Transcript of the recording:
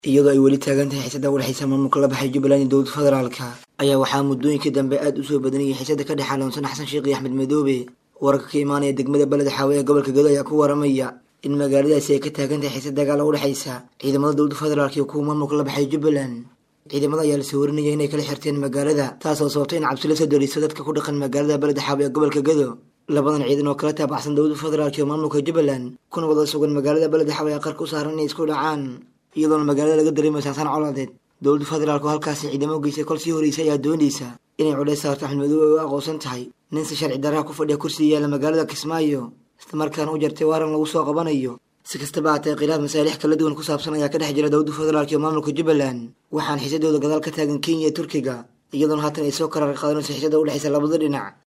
iyadoo ay weli taagan tahay xiisada udhexaysa maamulka la baxay jubbaland iyo dowladda federaalka ayaa waxaa muddooyinkii dambe aad u soo badanayay xiisada ka dhex xaloonsan xasan sheekh iyo axmed madoobe wararka ka imaanaya degmada beled xaawe ee gobolka gedo ayaa ku waramaya in magaaladaasi ay ka taagan tahay xiisad dagaal u dhexaysa ciidamada dowladda federaalk iyo kuwa maamulka la baxay jubbaland ciidamada ayaa lasoo warinaya inay kala xirteen magaalada taasoo sababtay in cabsi la soo dariiso dadka ku dhaqan magaalada beled xaawe ee gobolka gedo labadan ciidan oo kala taabacsan dowladda federaalk iyo maamulka jubbaland kuna wada sugan magaalada beled xaawe ee qarka u saaran inay isku dhacaan iyadoona magaalada laga dareemayo sansaan colaadeed dowladda federaalk oo halkaasi ciidamo u geysay kol sii horeysay ayaa doonaysa inay codheys saarto axmed madoobe ay u aqoonsan tahay nin si sharci daraha ku fadhiya kursiga yaalla magaalada kismaayo islamarkaana u jartay waaran lagu soo qabanayo si kastaba haatee khilaaf masaalix kala duwan ku saabsan ayaa ka dhex jira dowladda federaalk iyo maamulka jubbaland waxaan xiisadooda gadaal ka taagan kenya iyo turkiga iyadoona haatan ay soo karar qaadanayso xiisada u dhexaysa labada dhinac